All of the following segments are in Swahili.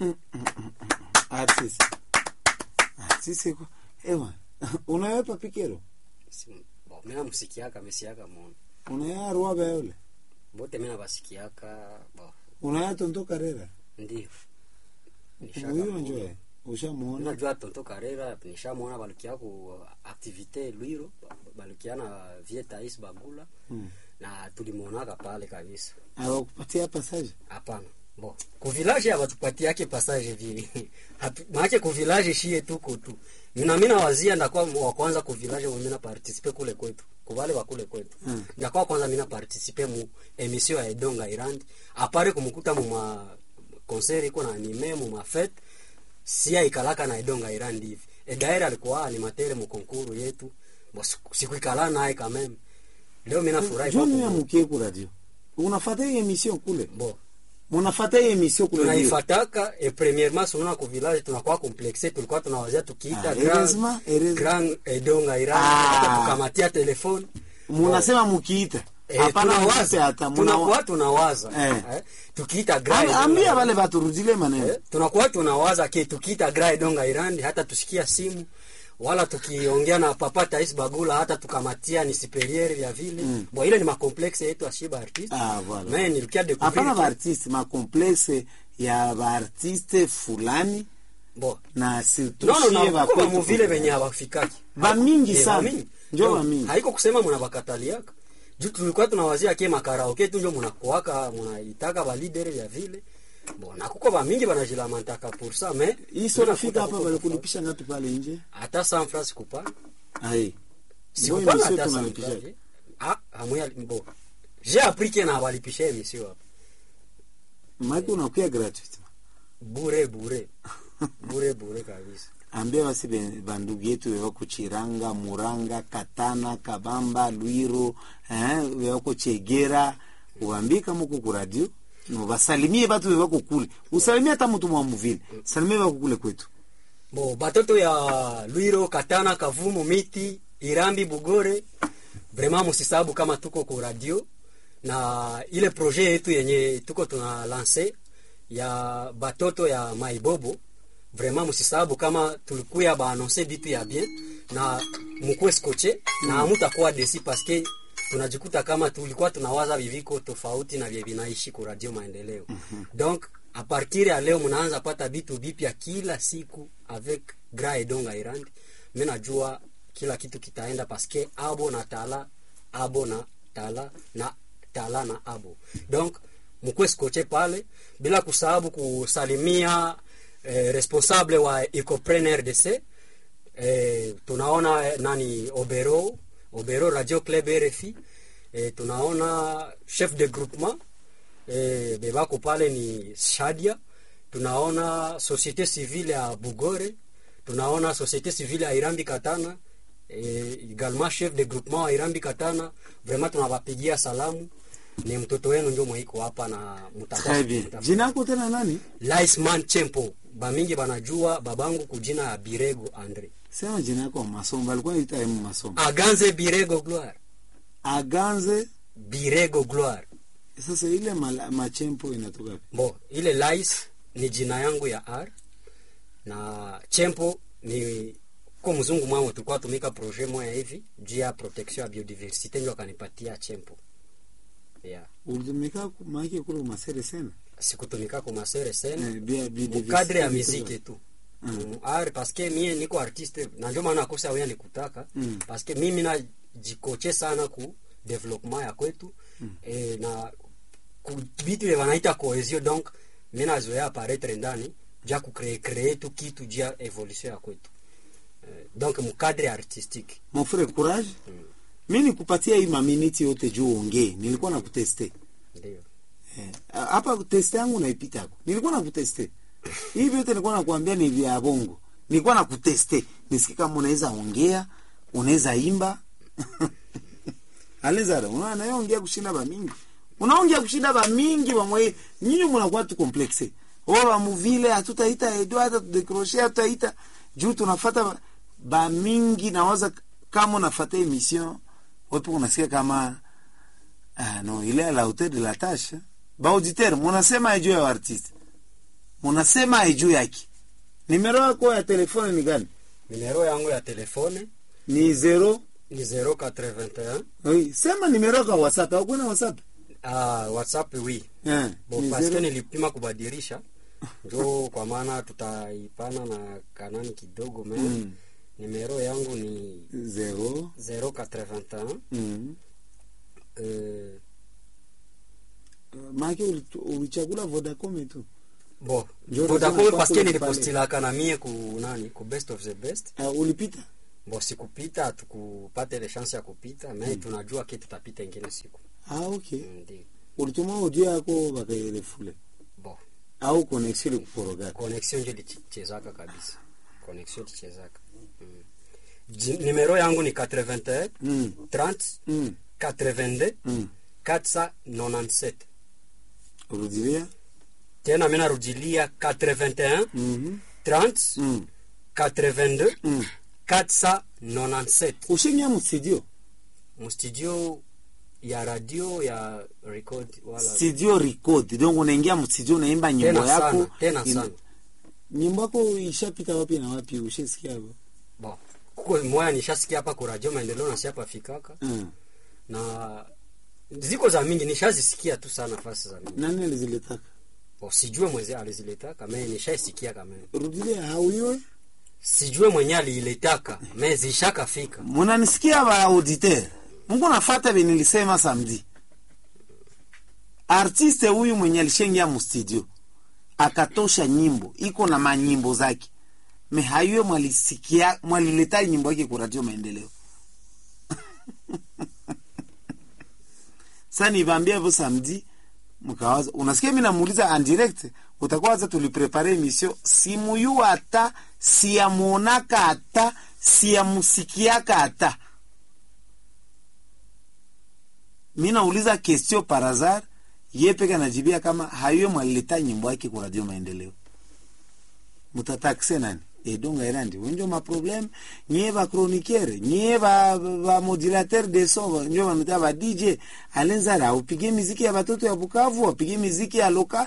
artist artist iko ewa unawepa pikero Si- bo, mina musikiaka mesiaka mono unaya ruabe yule bote mina basikiaka bo unaya tonto karera ndio Nishaka huyo muona. njoe ushamuona unajua tonto karera nishamwona balukia ku activite lwiro balukia na vietais bagula Mm. na tulimwonaka pale kabisa awakupatia passage hapana bo kuvilaje abatupatiake passage vile Hatu- maake kuvilaje shie tuko tu mina mina wazia ndakuwa wa kwanza kuvilaje mina participe kule kwetu kubale wa kule kwetu Mm. ndakuwa kwanza mina participe mu emission ya Edonga Irandi apare kumukuta mu ma concert iko na anime mu ma fete sia ikalaka na Edonga Irandi hivi edaira alikuwa animatere mu konkuru yetu bo siku- sikuikala naye kameme leo mina furahi kwa joni ya kumwona. mukie ku radio unafata hii emission kule bo munafata hii emission kule radio tunaifataka e premièrement sununa ku village tunakuwa complexe tulikuwa tunawazia tukiita Ah, grand heureusement, heureusement. grand edonga ira Ah. hata tukamatia telefone munasema mukiita Eh, hapana muite tunawaza hata tunakuwa muna tunawaza Eh. eh, tukiita grand Am- Edonga ambia Irandi. wale baturudile maneno Eh, tunakuwa tunawaza ke tukiita grand edonga irandi hata tusikia simu wala tukiongea na papa tais bagula hata tukamatia ni superieur vya vile Mm. bo ile ni makomplexe yetu ashiba artiste Ah, voilà. mais nilikia découvrir hapana que- baartiste makomplexe ya baartiste fulani bo na surtout nono shie na bakwetu kuko vile fulani. venye hawafikaki Bamingi Eh, sana. bamingi. Njo No, bamingi. haiko kusema munabakataliaka juu tulikuwa tunawazia ke makaraoke tu njo munakuaka munaitaka balidere vya vile bona kuko bamingi banajilamantaka pour ça mais hii sio nafika unakuta hapa kuko balikulipisha ngapi pale nje hata San Francisco kupa ai Ndio sikupana emission hata San tunalipisha. Francisco ah amuya bo j'ai appris que na balipisha emission hapa maki unakuya gratuit bure bure bure bure kabisa ambia basi be- bandugu yetu wewako chiranga muranga katana kabamba lwiro eh, wewako chegera uambie kama uko ku radio no basalimie batu wewako kule usalimie hata mtu mwa muvile salimie wako kule kwetu bo batoto ya lwiro katana kavumu miti irambi bugore vraiment musisabu kama tuko ku radio na ile projet yetu yenye tuko tuna lance ya batoto ya maibobo vraiment musisabu kama tulikuya baanonse bitu ya bien na mukwe skoche na amutakuwa desi paske tunajikuta kama tulikuwa tunawaza viviko tofauti na vye vinaishi ku radio maendeleo donc a partir ya leo mnaanza pata bitu bipya kila siku avec gra edonga irandi mi najua kila kitu kitaenda paske abo na tala abo na tala na tala na abo donc mukwe skoche pale bila kusahabu kusalimia eh, responsable wa ecopren rdc eh, tunaona eh, nani obero obero radio club rfi eh, tunaona chef de groupement eh, bebako pale ni shadia tunaona société civile ya bugore tunaona société civile ya irambi katana eh, également chef de groupement wa irambi katana vraiment tunawapigia salamu ni mtoto wenu njo mwaiko hapa na Très bien. jina yako tena nani Laisman Chempo bamingi banajua babangu kujina ya Birego Andre sema jina yako masomo balikuwa naita emu masomo Aganze Birego Gloire aganze Birego Gloire sasa ile mala- machempo inatoka wapi? bo ile Lais ni jina yangu ya R na Chempo ni ko mzungu mwangu tulikuwa tumika projet moya hivi juu ya protection ya biodiversite ndio akanipatia Chempo yeah. ulitumika ku- maake kule masere sana sikutumika kwa masere sene Eh, bia- bia- mukadre ya diversity miziki tu Mm. mm. ar paske mie niko artiste na ndio maana akosa wea nikutaka Mm. paske mimi najikoche sana ku development ya kwetu mm. e, na ku vitu vye wanaita cohesion donc mi nazoea aparetre ndani ja kukree kree tu kitu jia evolution ya kwetu e, donc mukadre artistique mon frère courage mi nikupatia hii maminiti yote juu uongee nilikuwa na kuteste ndio Eh, hapa teste yangu naipitako nilikuwa na kuteste hivi yote nilikuwa nakuambia ni vya bongo nilikuwa na kuteste nisikie kama unaweza ongea unaweza imba alezara unaona naye ongea kushinda bamingi unaongea kushinda bamingi bamwe nyinyi mnakuwa tu complexe o bamuvile hatutaita edo hata tudecroche hatutaita juu tunafata ba- bamingi nawaza kama unafata emission wepo unasikia kama ah, no ile à la hauteur de la tâche ba auditeur munasema juu ya artiste munasema juu yake nimero yako ya telefone ni gani Numero yangu ya telefone ni zero ni 081 oui. sema nimero yako ya whatsapp hakuna whatsapp ah, WhatsApp wi eh, bo ni paske zero- nilipima kubadilisha njo kwa maana tutaipana na kanani kidogo me Mm. numero yangu ni zero 081 mm. euh, maake ulitu- ulichagula vodacom tu bo Njo Vodacom unasema paske kwako nilipostilaka na mie ku nani ku best of the best uh, ulipita bo sikupita hatukupata ile chance ya kupita me tunajua ke tutapita ingine siku ah, okay ndio ulituma audio yako bakairefule bo au connexion ilikuporoga connexion nje lichezaka kabisa connexion lichezaka mm. Ji- numero yangu ni 81 mm. 30 mm. 82 mm. 497 rudilia tena mi narudilia 81 mm 30 mm. 82 mm. 497 ushingia mustudio mustudio ya radio ya record wala studio record donc unaingia mstudio unaimba nyimbo tena yako sana tena in- sana nyimbo yako ishapita wapi na wapi ushesikia hapo bon kuko moya nishasikia hapa ku radio maendeleo nasi hapa fikaka mm. na ziko za mingi nishazisikia tu sana nafasi za mingi nani aliziletaka bon, sijue mweze aliziletaka me nishaisikia kama rudilia hauiwe sijue mwenye aliiletaka me zishakafika munanisikia ba auditeur mungu nafata be nilisema samedi artiste huyu mwenye alishengia mustudio akatosha nyimbo iko na manyimbo zake me hayuye mwalisikia mwalileta nyimbo yake ku radio maendeleo sa nivambia hivyo samedi mkawaza unasikia mi namuuliza en direct utakuwa waza tuliprepare emission simuyu hata siyamuonaka hata siyamusikiaka hata mi nauliza question par hasard ye peke anajibia kama hayuye mwalileta nyimbo yake ku radio maendeleo mutatakse nani edonga erandi wenjo maprobleme nyie bachroniquere nyie ba, ba modulateur de son njo banuta ba dj alenzara aupige miziki ya batoto ya bukavu apige miziki ya loka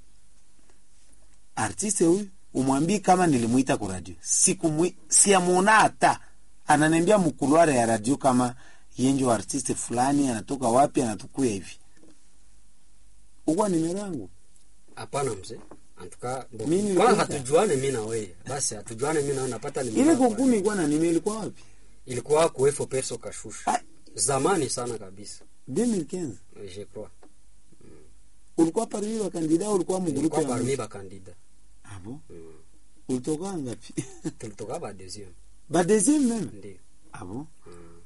artiste huyu umwambii kama nilimwita ku radio sikumwi siamuona hata ananiambia mukuluare ya radio kama yenjo artiste fulani anatoka wapi anatukuya hivi ukwa nimero yangu hapana mzee antuka bo, Mi nilikuta. kwanza hatujuane mi na wewe basi hatujuane mi na wewe napata ni ile konkuni ilikuwa na nimero ilikuwa wapi ilikuwa kuefo perso kashushu Ah. zamani sana kabisa 2015 je crois ulikuwa parmi wa kandida ulikuwa mgrupe ilikuwa ya parmi bakandida ah bon mm. ulitoka ngapi tulitoka ba deuxième ba deuxième même ndio ah bon mm.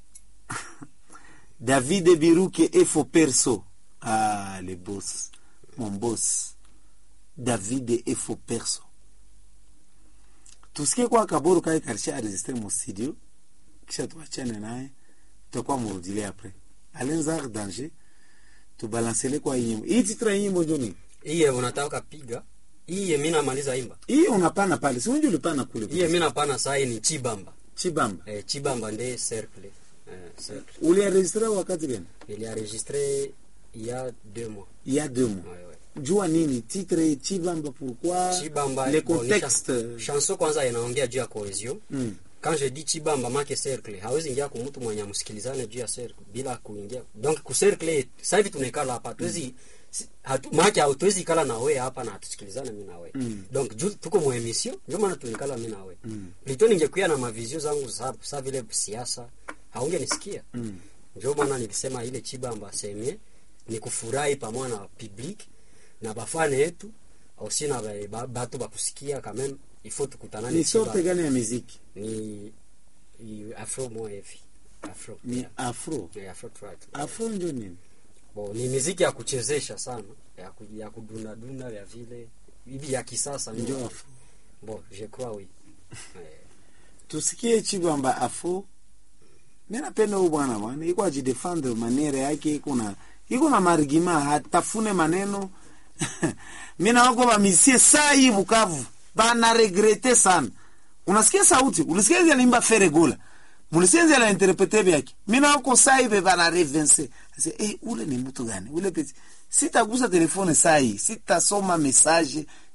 David Biruke Efo Perso ah le boss mon boss David Efo Perso tusikie kwa kaburu kae karisha enregistre mu studio kisha tuachane naye tutakuwa murudile apres alenzar danger tubalansele kwa hii nyimbo hii titra hii nyimbo njoni iye unataka piga iye mi namaliza imba hii unapana pale si unje ulipana kule iye mi napana sai ni chibamba chibamba eh, chibamba nde cercle eh, cercle ulienregistre wakati gani ilienregistré il y a deux mois il y a deux mois ouais, ouais. jua nini titre chibamba pourquoi chibamba le bon, ni contexte chan- chanson kwanza inaongea juu ya cohesion mm. quand je dis chibamba make cercle hawezi ingia kwa mtu mwenye amsikilizane juu ya cercle bila kuingia donc ku cercle sasa hivi tunaikala hapa tuwezi si- hatu make hatuwezi ikala na wewe hapa na hatusikilizane mimi na wewe Mm. donc juu tuko mu emission ndio maana tunikala mimi na wewe Mm. plutôt ningekuwa na mavizio zangu sa, sa vile siasa haungenisikia Mm. ndio maana nilisema ile chibamba semie ni kufurahi pamoja na public na bafane yetu aussi na ba- ba- batu bakusikia quand même il faut tukutanane ni Chibamba sorte gani ya muziki ni, ni afro mo hivi afro ni yeah. afro Yeah, afro trad afro njo nini bo ni miziki ya kuchezesha sana ya, ku, ya kudundadunda ya vile hivi ya kisasa njo ndio afro bo je crois oui eh, tusikie chibamba afro mi napenda huyu bwana bwana iko ajidefendre maniere yake iko na iko na marigima hatafune maneno mi nawako bamisie saa hii bukavu bana regrete sana unasikia sauti ulisikia zile limba feregola mulisikia zile interprete vyake mi nawako saa hii be bana revense ase eh ule ni mtu gani ule peti sitagusa telefone saa hii sitasoma message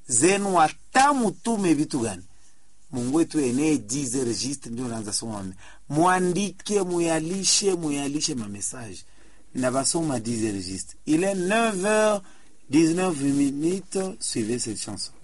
zenu hata mutume vitu gani mungu wetu enee 10 registre ndio naanza soma mame mwandike muyalishe muyalishe mamesaje na basoma 10 registre il est 9h 19 minutes suivez cette chanson